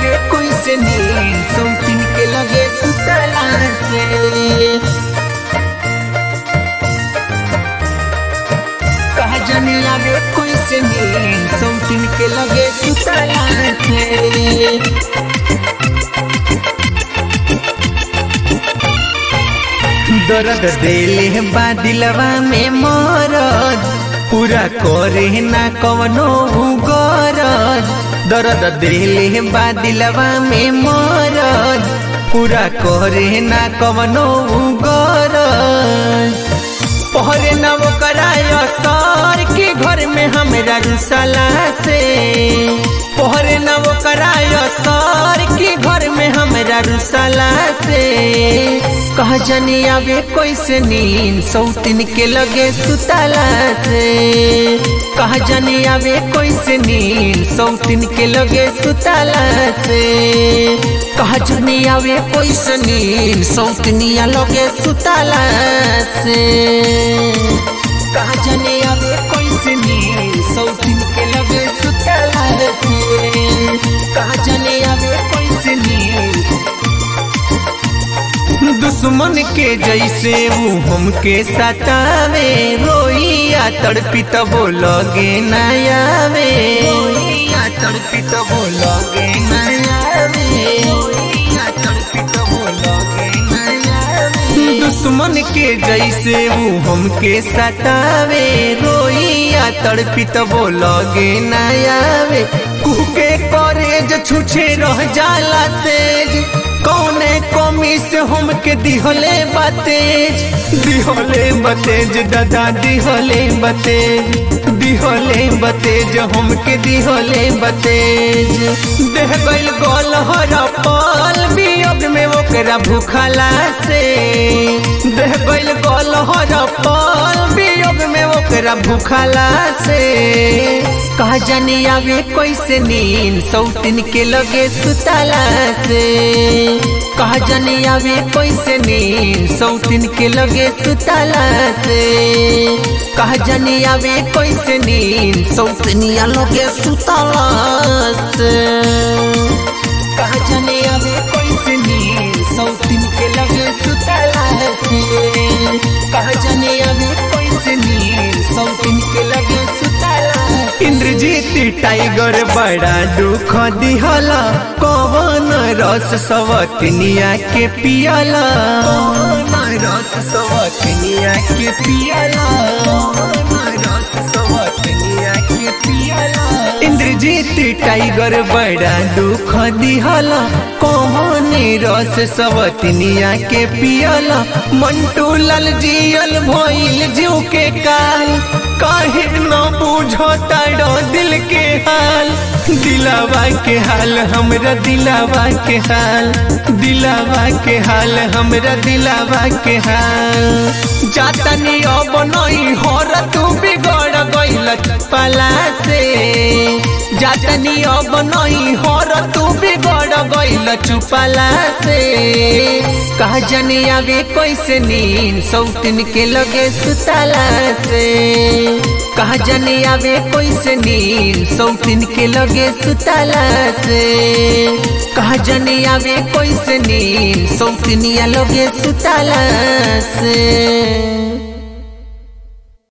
आवे कोई से नींद सौतीन के लगे सुतला से कहा जाने आवे कोई से नींद सौतीन के लगे सुतला से दर्द देले बा दिलवा में मरद पूरा करे ना कवनो गरज दर्द देले बा दिलवा में मरद पूरा करे ना कवनो गरज पहरे न वो कराय सर के घर में हमरा रुसला से पहरे न वो कराय सर के घर में हमरा रुसला से कह जनी आवे कोई से नींद सौतीन के लगे सुतला से कह जनी आवे कोई से नींद सौतीन के लगे सुतला से कह जनी आवे कोई से नींद सौतनिया लगे सुतला से कहा जाने आवे कोई से नींद सौतीन के लगे सुतला से कहा जाने आवे कोई से नींद दुश्मन के जैसे वो हमके सतावे रोइया तड़पी तबो लगे नयावे रोइया तड़पी तबो लगे नयावे रोइया तड़पी तबो लगे नयावे दुश्मन के जैसे वो हमके सतावे रोइया तड़पी तबो लगे नयावे कुके करे जो छुछे रह जाला तेज कौने कमी से हमके दिहले बतेज दिहले बतेज दादा दिहले बतेज दिहले बतेज हमके दिहले बतेज देह गइल गोल हर पल वियोग में ओकरा भूखला से देह गइल गोल हर पल वियोग में ओकरा भूखला से कहा जाने आवे कैसे नींद सौतीन के लगे सुतला से कहा जाने आवे कैसे नींद सौतीन के लगे सुतला से कहा जाने आवे कैसे नींद सौतनिया लगे सुतला से कहा जाने आवे कैसे नींद सौतीन के लगे सुतला से कहा जाने आवे कैसे नींद सौतीन के लगे सुतला इंद्रजीत टाइगर बड़ा दुख दिहला कवन रस सवतनिया के पियला कवन रस सवतनिया के पियला कवन रस सवतनिया के पियला इंद्रजीत टाइगर बड़ा दुख दिहला कौन रस सवतनिया के पियला मंटू लाल जियल भइल जीव के काल काहे न बुझो ताड़ो दिल के हाल दिलावा के हाल हमरा दिलावा के हाल दिलावा के हाल हमरा दिलावा के हाल जातनी अब नहीं होर तू बिगड़ गइल पला से जातनी अब नहीं होर तू बिगड़ गइल चुपला से कहा जनी आवे कैसे नींद सौतीन के लगे सुतला से कहा जनी आवे कैसे नींद सौतीन के लगे सुतला से कहा जनी आवे कैसे नींद सौतीनिया लगे सुतला से